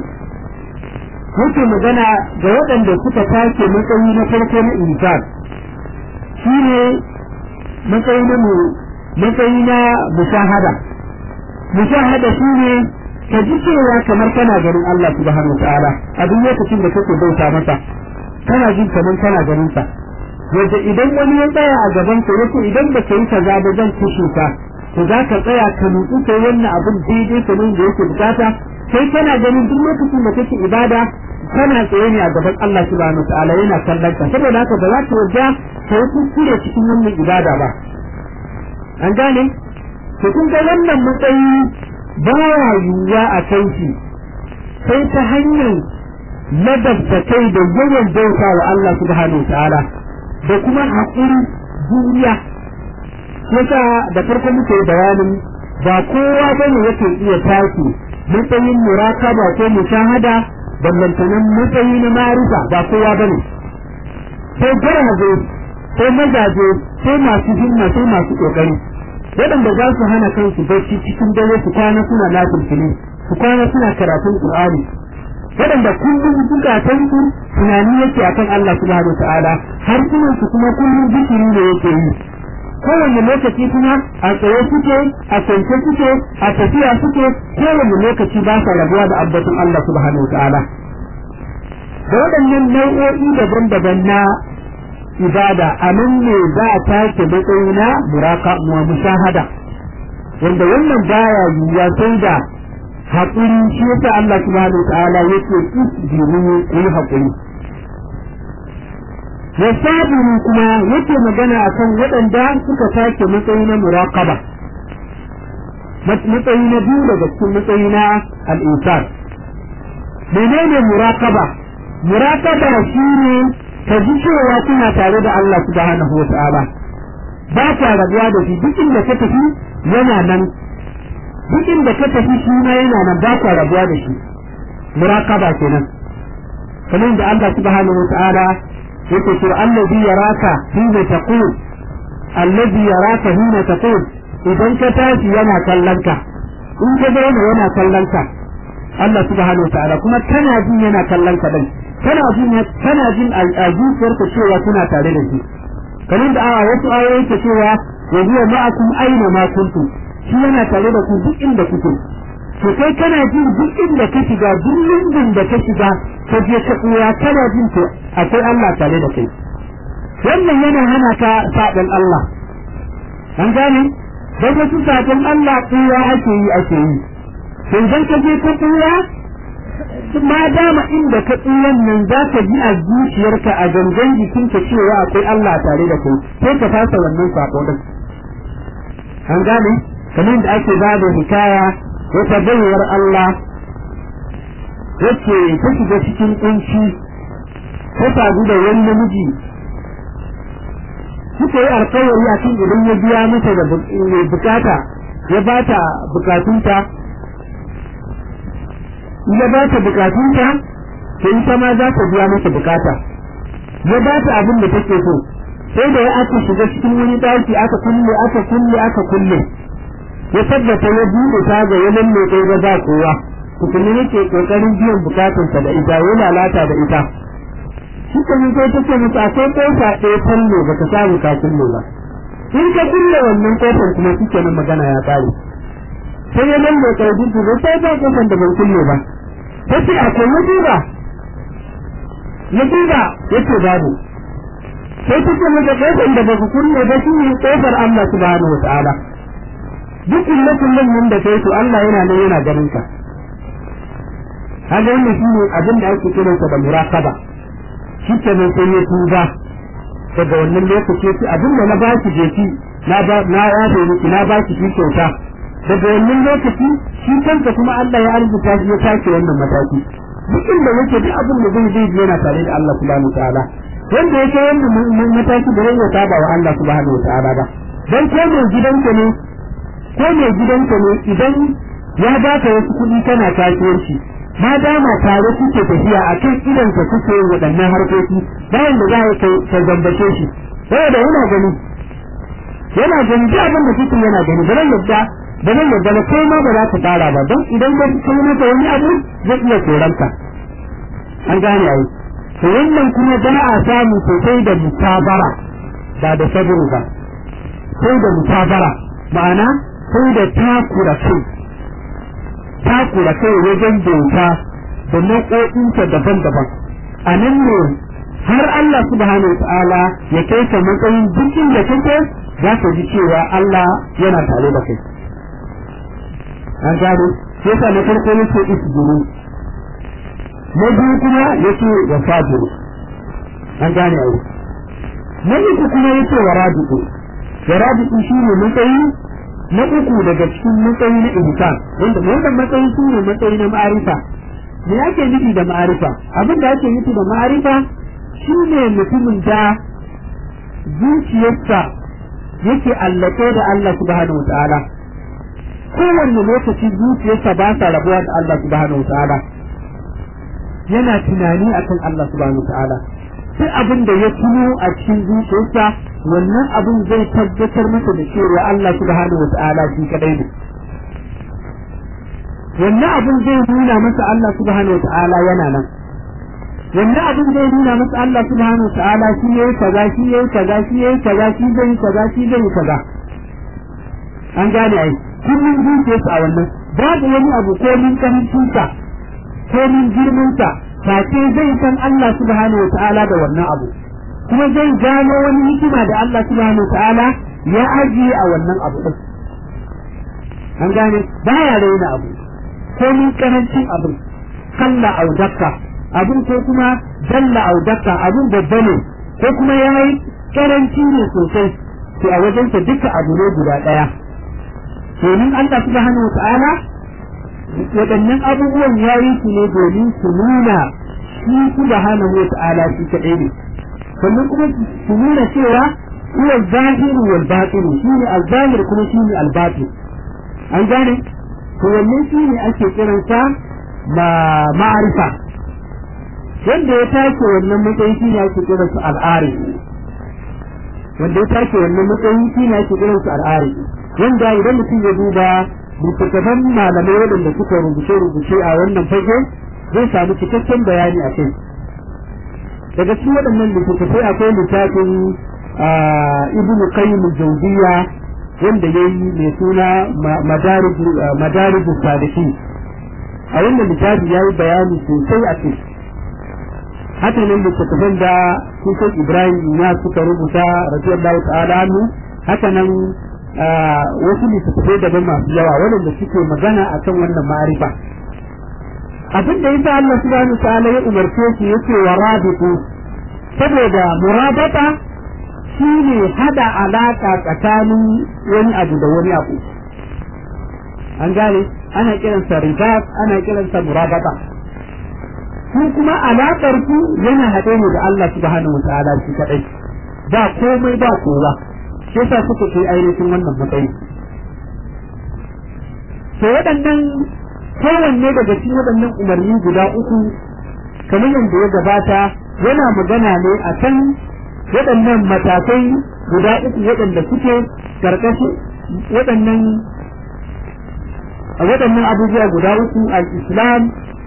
yake magana ga waɗanda suka tashi matsayi na farko na insan shine matsayi na matsayi na mushahada mushahada shine ka ji cewa kamar kana ganin Allah subhanahu ta'ala a duk lokacin da kake bauta masa kana jin kamar kana ganin sa yadda idan wani ya tsaya a gaban ka yace idan ba ka yi kaza ba zan kushe ka to za ka tsaya ka nutsu kai wannan abin daidai kamar da yake bukata sai kana ganin duk lokacin da kake ibada kana tsaye ne a gaban Allah subhanahu ta'ala yana kallon ka saboda haka ba za ka yarda ka yi kuskure cikin wannan ibada ba an gane to kun ga wannan matsayi ba ya yiwuwa a kai shi sai ta hanyar ladabta kai da yawan bauta wa Allah subhanahu ta'ala da kuma haƙuri duniya yasa da farko muke bayanin ba kowa bane yake iya tashi matsayin murakaba ko mushahada ballantanan matsayi na marifa ba kowa bane sai garaje sai mazaje sai masu himma sai masu kokari waɗanda za su hana kansu bacci cikin dare su kwana suna lafilfili su kwana suna karatun qur'ani waɗanda kullum zukatan su tunani yake akan Allah subhanahu ta'ala har su kuma kullum zikiri ne yake yi kowane lokaci kuma a tsaye suke a kwance suke a tafiya suke kowane lokaci ba sa rabuwa da abbatun Allah subhanahu ta'ala da waɗannan nau'o'i daban-daban na ibada a nan ne za a take matsayi na muraka wa mushahada wanda wannan baya yiwuwa sai da haƙuri shi yasa Allah subhanahu wa ta'ala yake isbiru ku yi haƙuri wa sabiru kuma yake magana akan waɗanda suka take matsayi na muraqaba matsayi na biyu daga cikin matsayi na al'insan menene muraqaba muraqaba shine ka ji cewa kuna tare da Allah subhanahu wa ta'ala ba ka rabuwa da shi duk inda ka tafi yana nan duk inda ka tafi shi ma yana nan ba ka rabuwa da shi muraqaba kenan kamar da Allah subhanahu wa ta'ala yake cewa allazi yaraka hina taqul allazi yaraka hina taqul idan ka tashi yana kallon ka in ka zauna yana kallon ka Allah subhanahu wa ta'ala kuma kana jin yana kallon ka din kana jin kana jin al'ajuwar ka cewa kuna tare da shi kamar da awa wasu ayoyi ta cewa wa huwa ma'akum aina ma kuntum shi yana tare da ku duk inda kuke to kai kana jin duk inda ka shiga duk lungin da ka shiga ka je ka tsaya kana jin to akwai Allah tare da kai wannan yana hana ka sabon Allah an gane da wasu sabon Allah tsaya ake yi ake yi to idan ka je ka tsaya ma dama inda ka tsiyan nan za ka ji a zuciyarka a gangan jikinka cewa akwai Allah tare da kai sai ka fasa wannan sako din an gane kamar da ake ba da hikaya wata bayar Allah wacce ta shiga cikin kunci ta sadu da wani namiji suka yi alkawari a kan idan ya biya mata da bukata ya ba ta bukatunta ya ba ta bukatunta to ita ma za ta biya mata bukata ya ba ta abin da take so sai da ya aka shiga cikin wani daki aka kulle aka kulle aka kulle ya tabbata ya buɗe ta ga yanan mai kai ga ba kowa kuma yake kokarin biyan bukatunsa da ita ya lalata da ita shi kuma sai take musu akwai kofa ɗaya kallo ba ka samu ka kulle ba in ka kulle wannan kofar kuma shi nan magana ya ƙare sai ya lalle karbi su ba sai ba kofar da ban kulle ba ta ce akwai ya duba ya duba ya ce babu sai ta ce mata kofar da ba ku kulle ba shi ne kofar Allah subhanahu wa ta'ala duk kulle kullen nan da kai to Allah yana nan yana ganin ka kaga wannan shi ne abin da ake kiransa da muraqaba shi ke nan sai ya tuba daga wannan lokaci sai abin da na ba ki je ki na ba na yafe miki na ba ki kyauta daga wannan lokaci shi kanka kuma Allah ya arzuta shi ya take wannan mataki duk inda yake duk abin da zai zai yana tare da Allah subhanahu wataala wanda yake wannan mataki da ya saba wa Allah subhanahu wataala ba dan ko mai gidanka ne ko mai gidanka ne idan ya baka wasu kuɗi kana kasuwanci ma dama tare kuke tafiya a kan idan ka kuke waɗannan harkoki bayan da za ka ka zambace shi saboda yana gani yana gani duk abin da kuke yana gani ba yadda ba zan yadda ba kai ma ba za ka tsara ba don idan ka kai masa wani abu zai iya koranka an gane ai to wannan kuma ba a samu sosai da mutabara ba da saburu ba sai da mutabara ma'ana sai da takura kai takura kai wajen bauta da nau'o'inta daban-daban a nan ne har Allah subhanahu wa ta'ala ya kai ka matsayin dukkan da kake za ka ji cewa Allah yana tare da kai an gano sai sa na farko yake isbiru na biyu kuma yake wa sabiru an gane ai na uku kuma yake wa rabitu wa rabitu shine matsayi na uku daga cikin matsayi na ihsan wanda wannan matsayi shi ne matsayi na ma'arifa me ake nufi da ma'arifa abin da ake nufi da ma'arifa shi ne mutumin da zuciyarsa yake allake da Allah subhanahu wa ta'ala kowanne lokaci zuciyarsa ba sa rabuwa da Allah subhanahu wa ta'ala yana tunani akan Allah subhanahu wa ta'ala sai abin da ya tuno a cikin zuciyarsa wannan abun zai tabbatar masa da cewa Allah subhanahu wa ta'ala shi kadai ne wannan abun zai nuna masa Allah subhanahu wa ta'ala yana nan wannan abun zai nuna masa Allah subhanahu wa ta'ala shi yayi kaza shi yayi kaza shi yayi kaza shi zai kaza shi zai kaza an gane ai kullum zuciyarsa a wannan babu wani abu ko min karancinsa ko min girmansa face zai san Allah subhanahu wa ta'ala da wannan abu kuma zai gano wani hikima da Allah subhanahu wa ta'ala ya ajiye a wannan abu din an gane baya raina abu ko min karancin abu kalla au dakka abun ko kuma dalla au dakka abun babba ne ko kuma yayi karanci ne sosai to a wajensa duka abu ne guda daya domin Allah subhanahu wa ta'ala waɗannan abubuwan ya yi su ne domin su nuna shi subhanahu wa ta'ala shi kaɗai ne sannan kuma su nuna cewa huwa zahiru wal batin shine al-zahir kuma shine al-batin an gane to wannan shine ake kiransa ma ma'arifa wanda ya tace wannan matsayi shine ake kiransa al-arif wanda ya tace wannan matsayi shine ake kiransa al-arif wanda idan mutum ya duba littattafan malamai waɗanda suka rubuce-rubuce a wannan fage zai samu cikakken bayani a kai daga cikin waɗannan littattafai akwai littafin ibn qayyim jawziya wanda ya yi mai suna madarij sadiki a wannan littafi ya yi bayani sosai a kai haka nan littattafan da sun ibrahim na suka rubuta radiyallahu ta'ala anhu haka nan wasu littattafai daban masu yawa waɗanda suke magana akan wannan ma'arifa abin da yasa Allah subhanahu ta'ala ya umarce shi yace wa rabitu saboda murabata shine hada alaka tsakanin wani abu da wani abu an gane ana kiransa ribat ana kiransa murabata ku kuma alakar ku yana haɗe ne da Allah subhanahu ta'ala shi kadai ba komai ba kowa shi yasa suka kai ainihin wannan matsayi to waɗannan kowanne daga cikin waɗannan umarni guda uku kamar yadda ya gabata yana magana ne a kan waɗannan matakai guda uku waɗanda suke karkashin waɗannan waɗannan abubuwa guda uku al-islam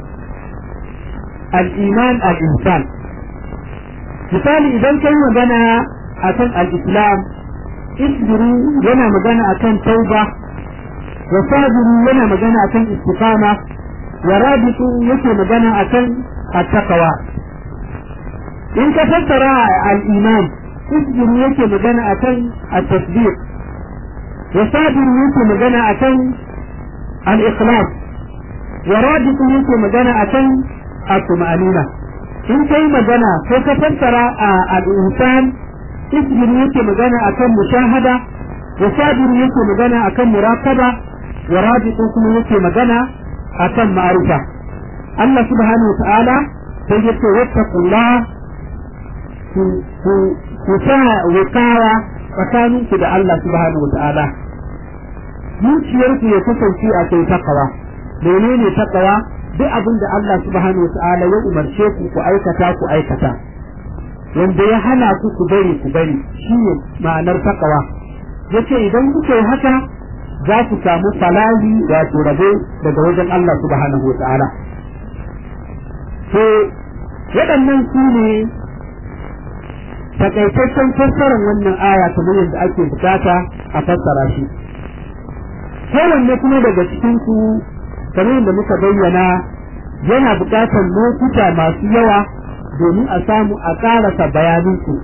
al-iman al-insan misali idan kai magana akan al-islam isbiru yana magana akan tauba wa sabiru yana magana akan istiqama wa rabitu yake magana akan at-taqwa in ka fassara al-iman isbiru yake magana akan at-tasdiq wa sabiru yake magana akan al-ikhlas wa rabitu yake magana akan at-tuma'anina in kai magana ko ka fassara al-insan isbir yake magana akan mushahada wa sabir yake magana akan muraqaba wa rabitu kuma yake magana akan ma'rifa Allah subhanahu wa ta'ala sai yace wattaqullah ku ku ku sa wikawa tsakanin ku da Allah subhanahu wa ta'ala zuciyar ku ya kasance a kai takawa menene takawa duk abin da Allah subhanahu wa ta'ala ya umarce ku ku aikata ku aikata wanda ya hana ku ku bari ku bari shine ma'anar takawa yace idan kuka yi haka za ku samu falahi wato rabo daga wajen Allah subhanahu wa ta'ala to waɗannan su ne takaitaccen fassarar wannan aya kamar yadda ake bukata a fassara shi kowanne kuma daga cikin ku kamar yadda muka bayyana yana bukatar lokuta masu yawa domin a samu a karasa bayanin ku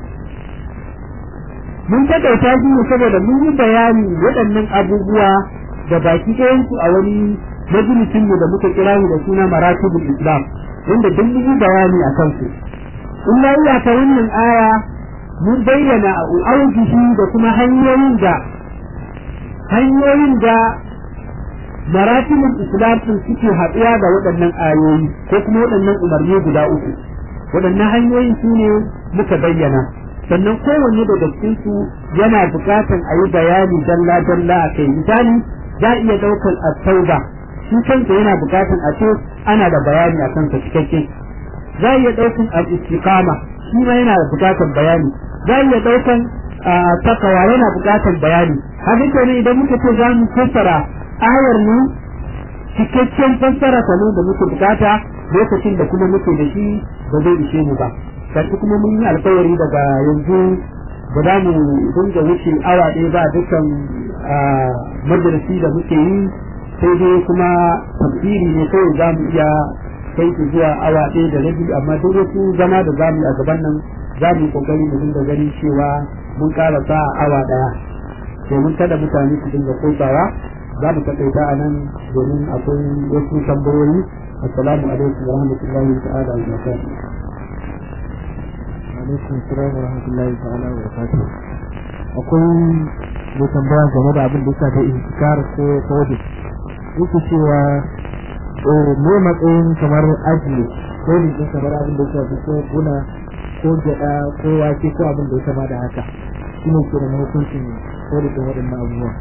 mun takaita shi ne saboda mun yi bayani waɗannan abubuwa da baki ɗayansu a wani majalisin mu da muka kira da suna maratibul islam inda duk mun yi bayani a kansu in na iya ta wannan aya mun bayyana aujihi da kuma hanyoyin da hanyoyin da maratibul islam sun suke haɗuwa da waɗannan ayoyi ko kuma waɗannan umarni guda uku waɗannan hanyoyin su ne muka bayyana sannan kowanne daga cikin su yana buƙatar a yi bayani dalla dalla a kai misali za a iya ɗaukar at-tauba shi kansa yana buƙatar a ce ana da bayani a kansa cikakke za a iya ɗaukar al-istiqama shi ma yana da buƙatar bayani za a iya ɗaukar takawa yana buƙatar bayani haka kenan idan muka ce za mu fassara ayar ne cikakken fassara ta ne da muke bukata lokacin da kuma muke da shi ba zai ishe mu ba kashi kuma mun yi alkawari daga yanzu ba za mu dinga wuce awa ɗaya ba dukkan majalisi da muke yi sai dai kuma tafsiri ne kawai za mu iya kai su zuwa awa ɗaya da rabi amma duk wasu zama da za mu yi a gaban nan za mu yi kokari mu dinga ganin cewa mun ƙara sa awa ɗaya domin kada mutane su dinga kosawa za mu taƙaita a nan domin akwai wasu tambayoyi assalamu alaikum wa rahmatullahi ta'ala wa barakatuh alaikum salam wa rahmatullahi ta'ala wa barakatuh akwai mai tambaya game da abin da ya shafi intikar ko kawai yake cewa ne matsayin kamar ajiye ko ne din kamar abin da ya shafi ko kuna ko gyaɗa ko wake ko abin da ya kama da haka shi ne ke da hukuncin ko da waɗannan abubuwa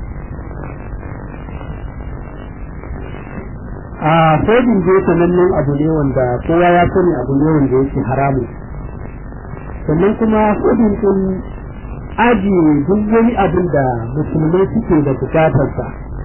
a sojin je sanannen abu ne wanda kowa ya sani abu ne wanda yake haramun sannan kuma sojin sun ajiye duk wani abin da musulmai suke da bukatarsa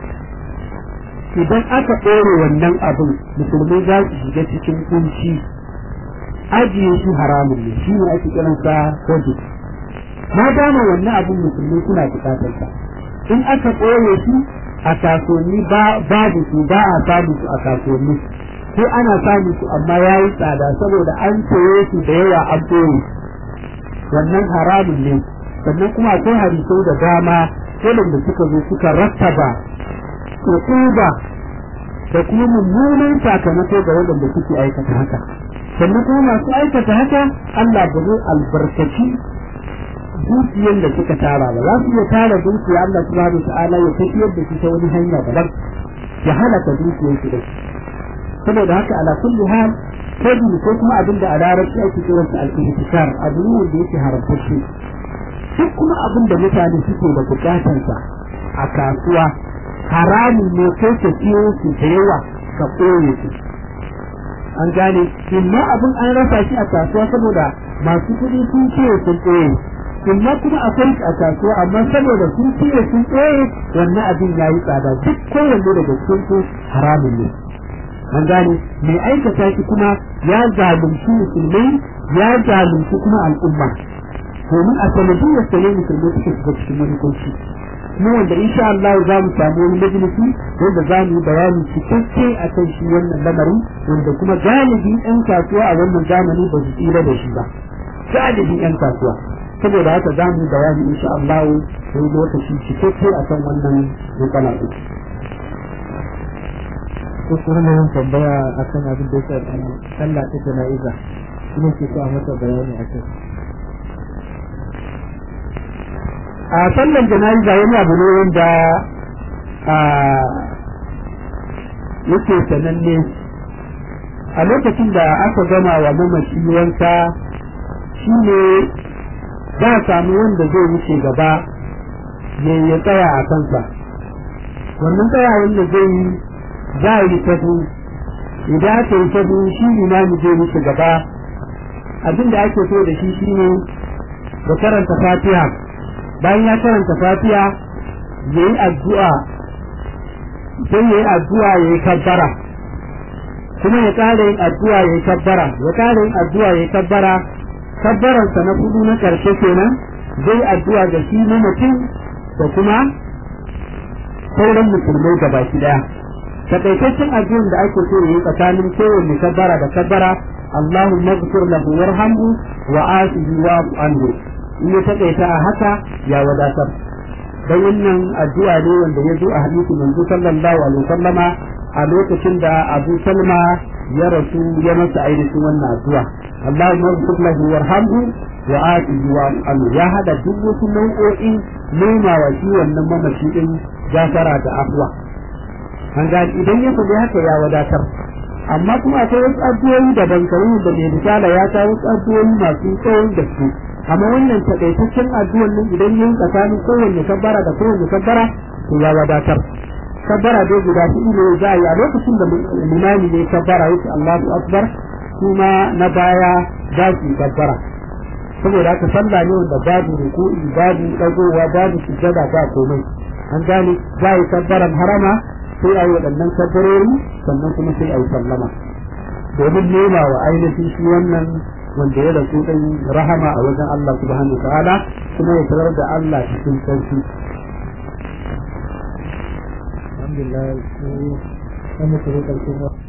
idan aka ɗore wannan abin musulmai za su shiga cikin kunci ajiye shi haramun ne shi ne ake kiransa sojin ma dama wannan abin musulmai suna bukatarsa in aka ɓoye shi a kasuwanni babu su ba a samu su a kasuwanni ko ana samu su amma ya yi tsada saboda an saye su da yawa an ɓoye wannan haramun ne sannan kuma akwai hadisai da dama waɗanda suka zo suka rattaba uquba da kuma mummunan sakamako ga waɗanda suke aikata haka sannan kuma masu aikata haka Allah ba zai albarkaci dukiyar da suka tara ba za su iya tara dukiya Allah subhanahu ta'ala ya tafiyar da shi ta wani hanya daban ya halaka dukiyar su da saboda haka ala kulli hal kadi ko kuma abin da a larabci ake kiran sa al-ihtikar abu ne wanda yake haramtacce duk kuma abin da mutane suke da bukatar sa a kasuwa haramun ne kai ka siyo su da yawa ka koye su an gane imma abin an rasa shi a kasuwa saboda masu kuɗi sun ce sun koye amma kuma akwai a kasuwa amma saboda sun fiye sun tsaye wannan abin ya yi tsada duk kowanne daga cikin su haramun ne an gane mai aikata shi kuma ya zalunci musulmai ya zalunci kuma al'umma domin a sanadiyyar sa ne musulmai suka shiga cikin wani kunci mu wanda insha Allah za mu samu wani majalisi wanda za mu yi bayani cikakke a kan shi wannan lamarin wanda kuma galibi 'yan kasuwa a wannan zamani ba su tsira da shi ba galibin 'yan kasuwa saboda haka za mu bayani insha Allah sai lokaci cikakke a kan wannan matsala ɗin. ko kuma ne yin tambaya akan abin da ya shafi sallah ta jana'iza shi ne ke so a masa bayani a kai a sallan jana'iza wani abu ne wanda yake sananne a lokacin da aka gama wa mamaci wanka shi ne za a samu wanda zai wuce gaba ya tsaya a kansa wannan tsaya wanda zai yi za a yi tafi idan aka yi tafi shi imami zai wuce gaba abin da ake so da shi shine da karanta fatiha bayan ya karanta fatiha ya yi addu'a sai ya yi addu'a ya yi kabbara kuma ya ƙara yin addu'a ya yi kabbara ya ƙara yin addu'a ya yi kabbara kabbaransa na kudu na ƙarshe kenan zai addu'a ga shi na mutum da kuma sauran musulmai da baki daya takaitaccen addu'an da ake so yi tsakanin kowanne kabbara da kabbara Allahumma ighfir lahu warhamhu wa afihi wa anhu in ya takaita a haka ya wadatar dan wannan addu'a ne wanda ya zo a hadisi manzo sallallahu alaihi wasallama a lokacin da Abu Salma ya rasu ya masa ainihin wannan addu'a Allahumma ighfir lahu warhamhu wa atihi wa an ya hada duk wasu nau'o'in nema wa shi wannan mamaci din gafara da afwa an ga idan ya faɗi haka ya wadatar amma kuma akwai wasu addu'o'i daban kamar da mai risala ya kawo wasu addu'o'i masu tsawon gaske amma wannan takaitaccen addu'an nan idan yin tsakanin kowanne kabbara da kowanne kabbara to ya wadatar kabbara dai guda huɗu ne za a yi a lokacin da limami ne kabbara yake Allahu akbar kuma na baya za su yi kabbara saboda haka sallah ne wanda babu ruku'i babu dagowa babu sujada ba komai an gane za a yi kabbaran harama sai a yi waɗannan kabbarori sannan kuma sai a yi sallama domin nema wa ainihin shi wannan wanda ya rasu ɗin rahama a wajen Allah subhanahu ta'ala kuma ya tarar da Allah cikin sarki alhamdulillah sai an mutu da ƙarshen